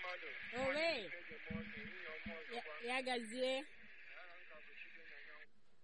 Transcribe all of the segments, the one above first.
mmadụ Owe. Nwaanyị Ya- ọzọkwa. ya gazie Aha m ka bụ Chibuenyanyanwụ.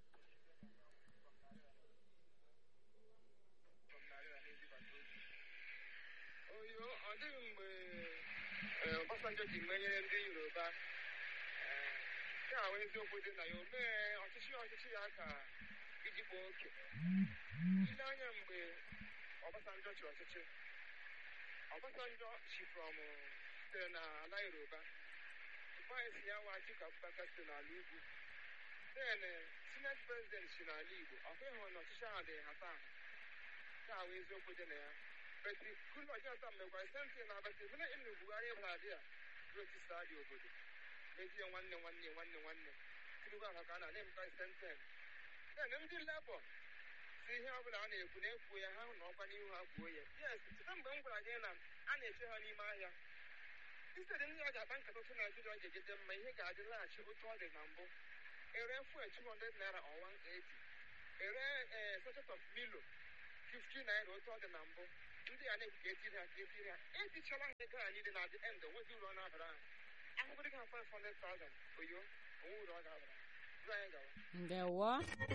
From Narịa na-ezibata ozi. Oyo, ọ dịghị mgbe eh, Obasanjo ji menyere ndị Yoruba eh, nke a wee eziokwu dị na ya o mee ọchịchị ọchịchị ya ka iji kpaa oke ile anya mgbe Obasanjo chi ọchịchị Obasanjo chi from sitere n'ala Yoruba tupu anyị si ya nwa Atiku Abubakar site n'ala ugwu then eh, senate president si n'ala Igbo ọkwa ịhụ na ọchịchị ahụ dị hata aha nke a wee eziokwu dị na ya beti Goodluck Jonathan mekwara senti na beti hụ na ịnụ Buhari bara dị a rotisa dị obodo mejie nwanne nwanne nwanne nwanne Tinubu ahụ ka a na-emekwa senten then ndị Labour si ihe ọbụla a na-ekwu na-ekwu ya ha hụ na ọkwa n'ihu ha kwuo ya yes cheta mgbe m gwara gị na a na-eche ha n'ime ahịa instead ndị a ga-akpa nkata otu naijiria ga-ejide mma ihe ga-adị laghachi otu ọ dị na mbụ ere fuel 200 naira or 180 ere ee sachet of milo 50 naira otu ọ dị na mbụ ndị a na-ekwu ka etiri ha ka etiri ha etichala ha ego anyị dị na the end onwezi uru ọ na-abara ha ahụgoro gị ha 500,000 oyo onwe uru ọ ga-abara ha Uru anyị gawa ndewo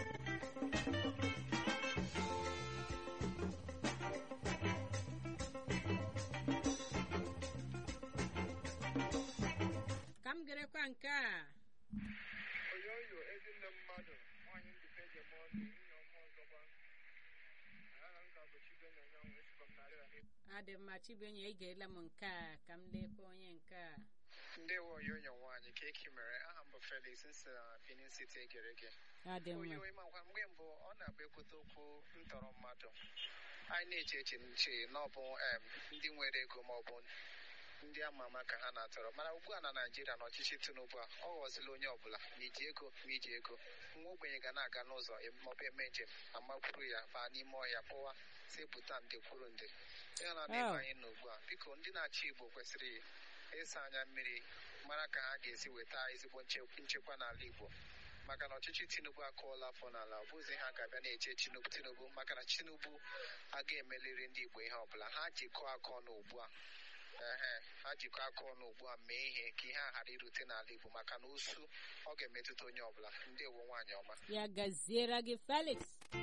ka m gerekwa nke a oyoyo ezinne mmadụ nwaanyị mbite ejem ọnụ nwunye ọma ọzọkwa aha m ka bụ Chibuenyanyanwụ esikwa m narị na adị mma chibuenyi egeela m nke a ka m lekwa onye nke a ndewo oyoyo nwaanyị ka eki mere aha m bụ felix nsi na benin city egere gị adị mma oyo ịmakwa mgbe mbụ ọ na-abụ ekwute okwu ntọrọ mmadụ anyị na-eche eche nche na ọ bụ em, ndị nwere ego ma ọ bụ ndị ama ama ka ha na-atọrọ mana ugbu a na naijiria na ọchịchị tinubu a ọ ghọzila onye ọbụla ma iji ego ma iji ego nwa ogbenye ga na-aga n'ụzọ maọbụ eme njem amakwuru ya baa n'ime ọhịa pụwa si pụta nde kwuru nde ya na Oh. ebe anyị nọ ugbu a biko ndị na-achị igbo kwesịrị ịsa anya mmiri mara ka ha ga-esi weta ezigbo nche- nchekwa n'ala igbo maka na ọchịchị tinubu akụọla afọ n'ala ọ bụzi ha ga-abịa na-eche tinubu tinubu maka na tinubu aga emeliri ndị igbo ihe ọbụla ha jikọọ aka ọnụ ugbu a ehe ha jikọọ aka ọnụ ugbu a mee ihe ka ihe a ghara irute n'ala igbo maka na usu ọ ga-emetụta onye ọbụla ndị ewo nwaanyị ọma ya gaziere gị felix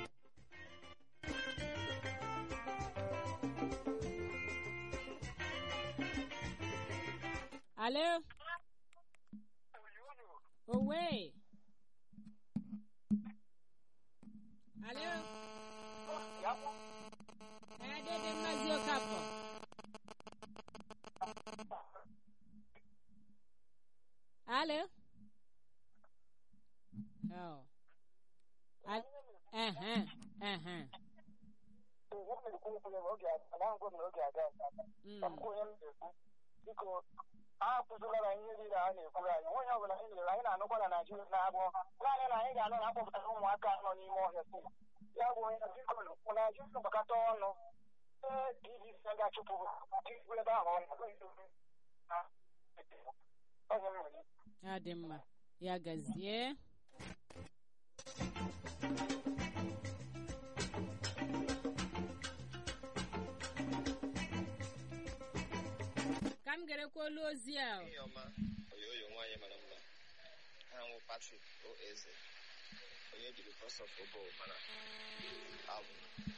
alo owe alo ee dede mmazi okafọ alo oh. Al- ehe ehe Mm. biko a akụzilara ihe niile a na-ekwuru anyị onye ọbụla anyị lere anyị na-anụkwa na naijiria na-abụ naanị na anyị ga-anụ na akpọpụtara ụmụaka nọ n'ime ọhịa si ya bụ onye biko bụ naijiria gbakọta ọnụ ee dvc ga-achụpụ chụpụ ebe ahụ ọ na-abụghị onye mmiri ya dị mma ya gazie ka m gerekwa olu ozi a ihe ọma oyoyo nwaanyị mara mma ha nwụ Patrick o eze onye jiri cross of obo mana um,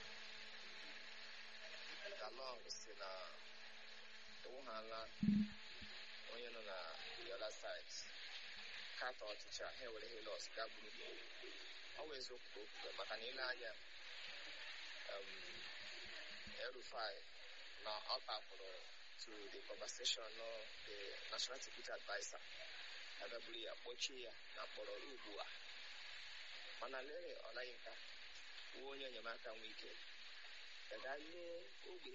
dalong si na ewughala onye nọ na the other side katọ ọchịchị a ha ewere helos gaa gburugburu ọ bụ eziokwu ka o kwuru maka na ile anya um, Erufai na ọ kpakpụrụ to the conversation of the National Security Advisor agaburu ya kpọchie ya na mkpọrọ ruo ugbu a mana lere ọlayinka wuo onye enyemaka nwe ike ga lee ogbe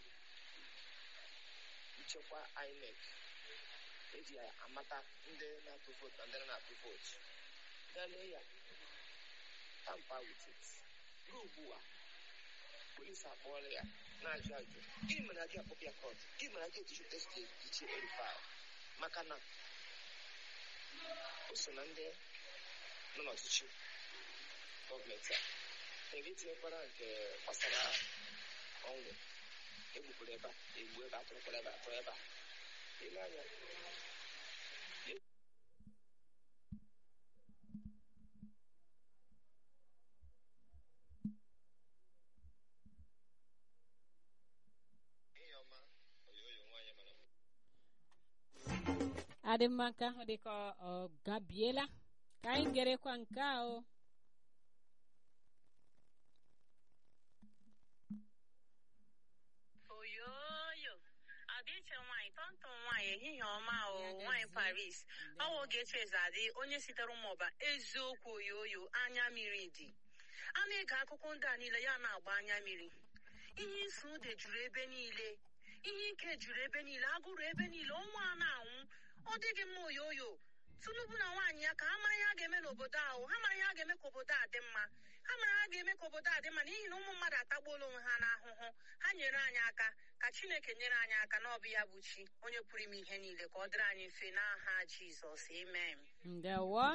nchekwa INEC eji amata ndị na-atụ vootu na ndị na-atụ vootu ga lee ya tampa with it ruo ugbu a polisi akpọọla ya na-ajụ ajụ gịnị mere a gị akpọpụ ya kọt gịnị mere a gị eji chụta steeti ichie erifai maka na o so na ndị nọ n'ọchịchị gọọmenti a ebe itinyekwara nke gbasara ọnwụ egbupụrụ ebe a egbu ebe atụrụkwara ebe atụrụ ebe a ile anya ihe ọma oyoyo nwaanyị mara mma adị mma nke ahụ dị ka ọ gabiela ka anyị gerekwa nke a o oyoyo adịche nwaanyị tọntọn nwaanyị ehihie ọma o Ya nwaanyị gazie. paris ọ wụ Ogechi Ezadị onye sitere ụmụọba eziokwu oyoyo anya mmiri dị a na-ege akụkọ ndị a niile ya na-agba anya mmiri ihe isi ude juru ebe niile ihe ike juru ebe niile agụrụ ebe niile ọnwa a na-anwụ ọ dịghị mma oyoyo Tinubu na nwaanyị ya ka ha mara ihe a ga-eme n'obodo ahụ ha mara ihe a ga-eme ka obodo a dị mma ha mara ha ga-eme ka obodo a dị mma n'ihi na ụmụ mmadụ atagbuola onwe ha n'ahụhụ ha nyere anyị aka ka Chineke nyere anyị aka na ọ bụ ya bụ chi onye pụrụ ime ihe niile ka ọ dịrị anyị mfe n'aha Jizọs amen ndewo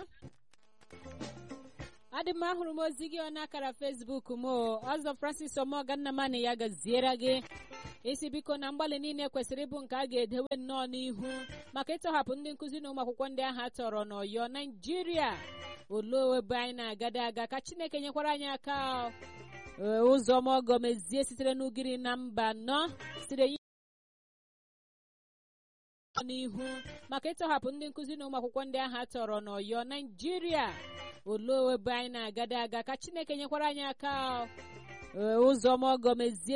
adị m ahụrụ m ozi gị ọ n'akara fesbuk m o ọzọ francis omogannamani ya gaziere gị isi biko na mgbalị niile kwesịrị ịbụ nke a ga-edewe nnọọ n'ihu maka ịtọhapụ ndị nkụzi na ụmụ akwụkwọ ndị ahụ a tọrọ n'ọyọ naijiria olee ebe anyị na-agada aga ka chineke nyekwara anyị aka o. Ee, ụzọ ọmọgọ mezie sitere n'ugiri na mba nọ sitere n'ihu maka ịtọhapụ ndị nkụzi na ụmụ akwụkwọ ndị ahụ a tọrọ n'ọyọ naijiria olee ebe anyị na-agada aga ka chineke nyekwara anyị aka o. Ee, ụzọ ọmọgọ mezie